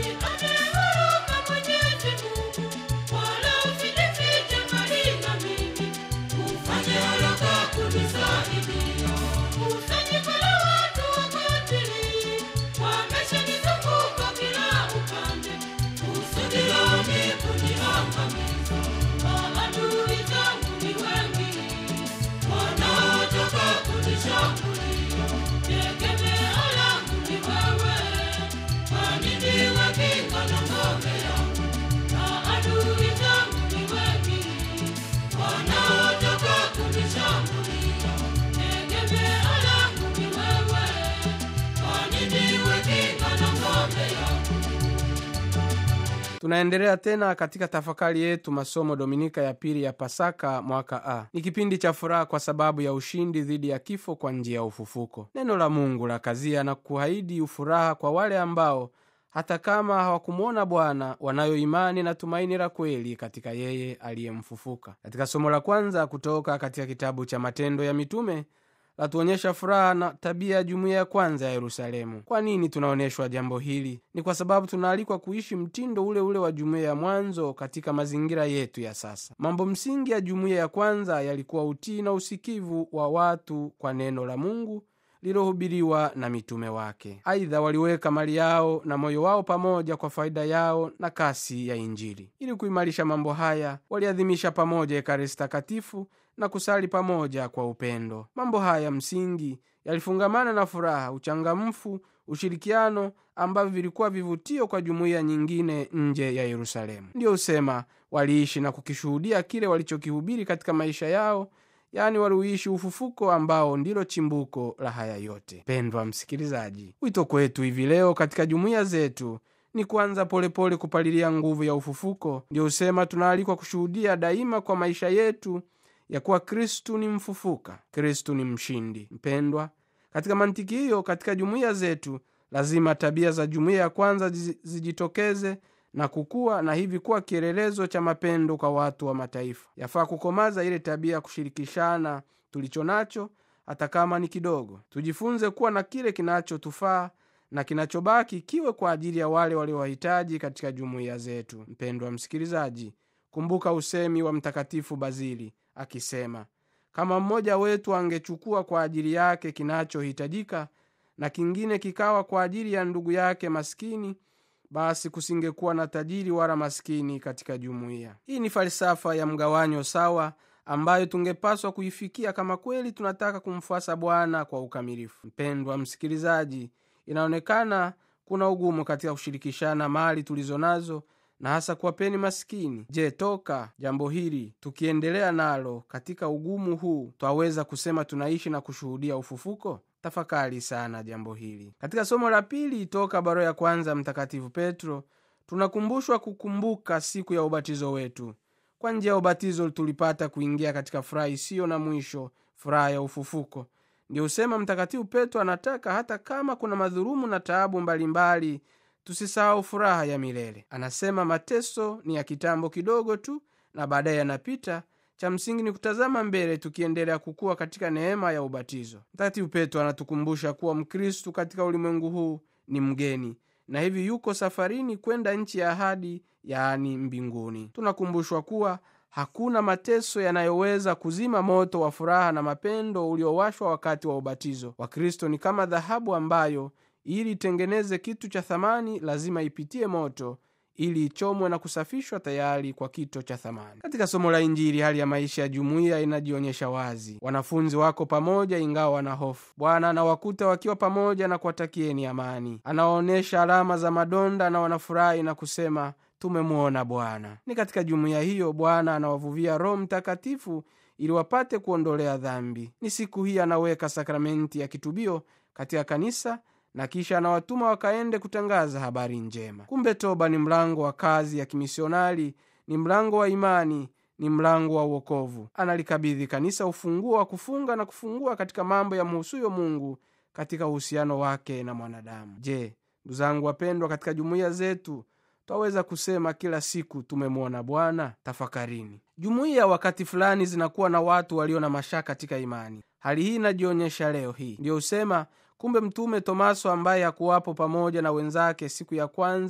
tunaendelea tena katika tafakari yetu masomo dominika ya pili ya pasaka mwaka a ni kipindi cha furaha kwa sababu ya ushindi dhidi ya kifo kwa njia ya ufufuko neno la mungu la kazia na kuahidi ufuraha kwa wale ambao hata kama hawakumwona bwana wanayo imani na tumaini la kweli katika yeye aliyemfufuka katika somo la kwanza kutoka katika kitabu cha matendo ya mitume latuonyesha furaha na tabia ya jumuiya ya kwanza ya yerusalemu kwa nini tunaonyeshwa jambo hili ni kwa sababu tunaalikwa kuishi mtindo ule ule wa jumuiya ya mwanzo katika mazingira yetu ya sasa mambo msingi ya jumuiya ya kwanza yalikuwa utii na usikivu wa watu kwa neno la mungu lilohubiriwa na mitume wake aidha waliweka mali yao na moyo wao pamoja kwa faida yao na kasi ya injili ili kuimarisha mambo haya waliadhimisha pamoja ekaristi takatifu na kusali pamoja kwa upendo mambo haya msingi yalifungamana na furaha uchangamfu ushirikiano ambavyo vilikuwa vivutio kwa jumuiya nyingine nje ya yerusalemu ndiyo husema waliishi na kukishuhudia kile walichokihubiri katika maisha yao yaani waliuishi ufufuko ambao ndilo chimbuko la haya yote pendwa msikilizaji wito kwetu hivi leo katika jumuiya zetu ni kuanza polepole kupalilia nguvu ya ufufuko ndio husema tunaalikwa kushuhudia daima kwa maisha yetu ya kuwa kristu ni mfufuka kristu ni mshindi mpendwa katika mantiki hiyo katika jumuiya zetu lazima tabia za jumuiya ya kwanza zijitokeze na kukuwa na hivi kuwa kielelezo cha mapendo kwa watu wa mataifa yafaa kukomaza ile tabia ya kushirikishana tulicho nacho hata kama ni kidogo tujifunze kuwa na kile kinachotufaa na kinachobaki kiwe kwa ajili ya wale waliowahitaji katika jumuiya zetu mpendwa msikilizaji kumbuka usemi wa mtakatifu bazili akisema kama mmoja wetu angechukua kwa ajili yake kinachohitajika na kingine kikawa kwa ajili ya ndugu yake maskini basi kusingekuwa na tajiri wala maskini katika jumuiya hii ni falsafa ya mgawanyo sawa ambayo tungepaswa kuifikia kama kweli tunataka kumfuasa bwana kwa ukamilifu mpendwa msikilizaji inaonekana kuna ugumu katika kushirikishana mali tulizo nazo na hasa kuwapeni maskini je toka jambo hili tukiendelea nalo katika ugumu huu twaweza kusema tunaishi na kushuhudia ufufuko tafakari sana jambo hili katika somo la pili toka barua ya kwanza mtakatifu petro tunakumbushwa kukumbuka siku ya ubatizo wetu kwa njia ya ubatizo tulipata kuingia katika furaha isiyo na mwisho furaha ya ufufuko ndio husema mtakatifu petro anataka hata kama kuna madhurumu na taabu mbalimbali tusisahau furaha ya milele anasema mateso ni ya kitambo kidogo tu na baadaye yanapita cha msingi ni kutazama mbele tukiendelea kukuwa katika neema ya ubatizo mtakatifu petro anatukumbusha kuwa mkristu katika ulimwengu huu ni mgeni na hivi yuko safarini kwenda nchi ya ahadi yaani mbinguni tunakumbushwa kuwa hakuna mateso yanayoweza kuzima moto wa furaha na mapendo uliowashwa wakati wa ubatizo wakristo ni kama dhahabu ambayo ili itengeneze kitu cha thamani lazima ipitie moto ili ichomwe na kusafishwa tayari kwa kito cha thamani katika somo la injili hali ya maisha ya jumuiya inajionyesha wazi wanafunzi wako pamoja ingawa wana hofu bwana anawakuta wakiwa pamoja na kuwatakieni amani anawaonyesha alama za madonda na wanafurahi na kusema tumemwona bwana ni katika jumuiya hiyo bwana anawavuvia roho mtakatifu ili wapate kuondolea dhambi ni siku hii anaweka sakramenti ya kitubio katika kanisa na kisha anawatuma wakaende kutangaza habari njema kumbe toba ni mlango wa kazi ya kimisionari ni mlango wa imani ni mlango wa uokovu analikabidhi kanisa ufunguo wa kufunga na kufungua katika mambo ya mhusuyo mungu katika uhusiano wake na mwanadamu je ndu zangu wapendwa katika jumuiya zetu twaweza kusema kila siku tumemwona bwana tafakarini jumuiya wakati fulani zinakuwa na watu walio na mashaka katika imani hali hii inajionyesha leo hii ndiyo husema kumbe mtume tomaso ambaye hakuwapo pamoja na wenzake siku ya kwanza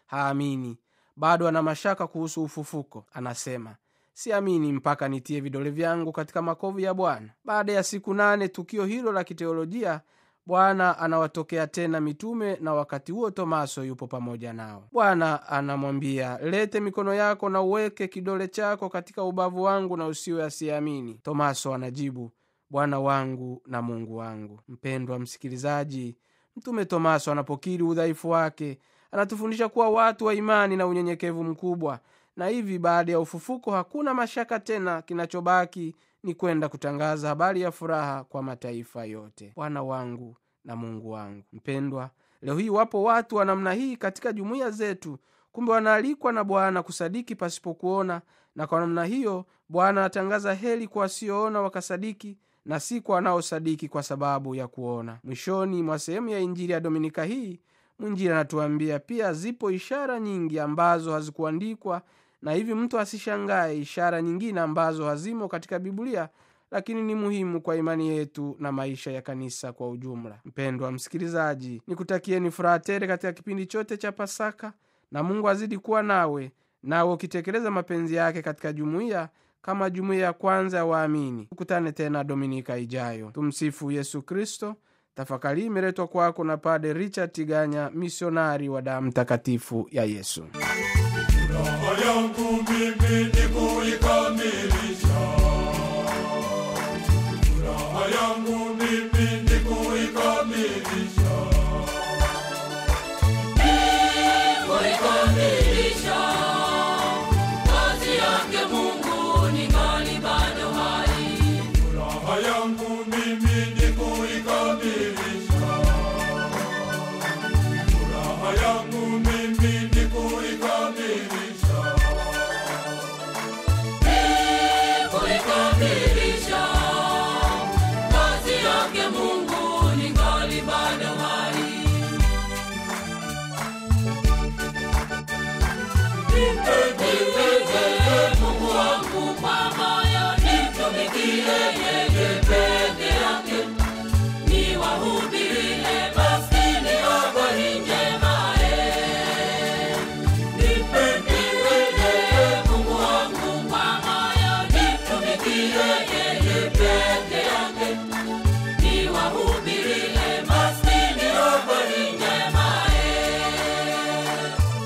haamini bado ana mashaka kuhusu ufufuko anasema siamini mpaka nitie vidole vyangu katika makovu ya bwana baada ya siku nane tukio hilo la kiteolojia bwana anawatokea tena mitume na wakati huo tomaso yupo pamoja nao bwana anamwambia lete mikono yako na uweke kidole chako katika ubavu wangu na usiwe asiyeamini tomaso anajibu bwana wangu na mungu wangu mpendwa msikilizaji mtume tomaso anapokiri udhaifu wake anatufundisha kuwa watu wa imani na unyenyekevu mkubwa na hivi baada ya ufufuko hakuna mashaka tena kinachobaki ni kwenda kutangaza habari ya furaha kwa mataifa yote bwana wangu na mungu wangu mpendwa leo hii wapo watu wa namna hii katika jumuiya zetu kumbe wanaalikwa na bwana kusadiki pasipokuona na kwa namna hiyo bwana anatangaza heli kwa wasioona wakasadiki na si kwa wanaosadiki kwa sababu ya kuona mwishoni mwa sehemu ya injili ya dominika hii mwinjili anatuambia pia zipo ishara nyingi ambazo hazikuandikwa na hivi mtu asishangae ishara nyingine ambazo hazimo katika biblia lakini ni muhimu kwa imani yetu na maisha ya kanisa kwa ujumla mpendwa msikilizaji nikutakieni furaha tere katika kipindi chote cha pasaka na mungu azidi kuwa nawe nawe ukitekeleza mapenzi yake katika jumuiya kama jumuiya ya kwanza ya waamini tukutane tena dominika ijayo tumsifu yesu kristo tafakari imeletwa kwako na pade richard tiganya misionari wa damu takatifu ya yesu Furaha yangu mimi ni kuikamilisha. Furaha yangu mimi ni kuikamilisha. kuikamilisha kazi yake Mungu ningali bado hai. Furaha yangu mimi ni kuikamilisha. Furaha yangu mimi ni kuikamilisha. Kuikamilisha kazi yake Mungu ningali bado hai. Nipende Mungu wangu kwa moyo, nimtumikie yeye.